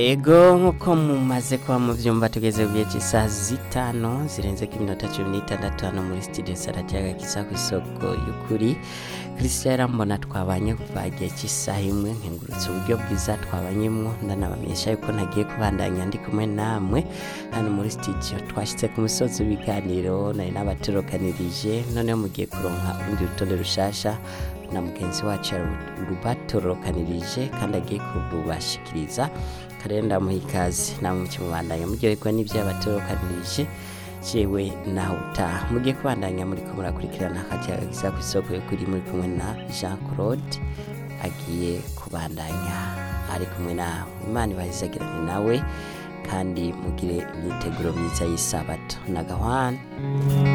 ego nk'uko mumaze kuba muvyumva tugeze ku gihe cy'isaha zitanu zirenze ko iminota cumi n'itandatu hano muri studio saratiyaga kisa ku isoko y'ukuri christian yarambona twabanye kuva igihe cy'isaha imwe nkengurutse uburyo bwiza twabanyemwo ndanabamenyesha yuko ntagiye kubandanya ndi kumwe namwe hano muri studio twashitse ku musozi w'ibiganiro nari n'abatorokanirije noneho mugiye kuronka urundi rutonde rushasha na mugenzi wacu rubatorokanirije kandi agiye kurubashikiriza karenda muha ikaze namwe mukimubandanya muryoherwa n'ibyo yabatorokanirije jewe nawe utaha mugiye kubandanya muri ko murakurikirana akajaga gisa ku isoko yo kuri muri kumwe na jean claude agiye kubandanya ari kumwe nawe imana ibahizagirane nawe kandi mugire imyiteguro myiza y'isabato na gahwana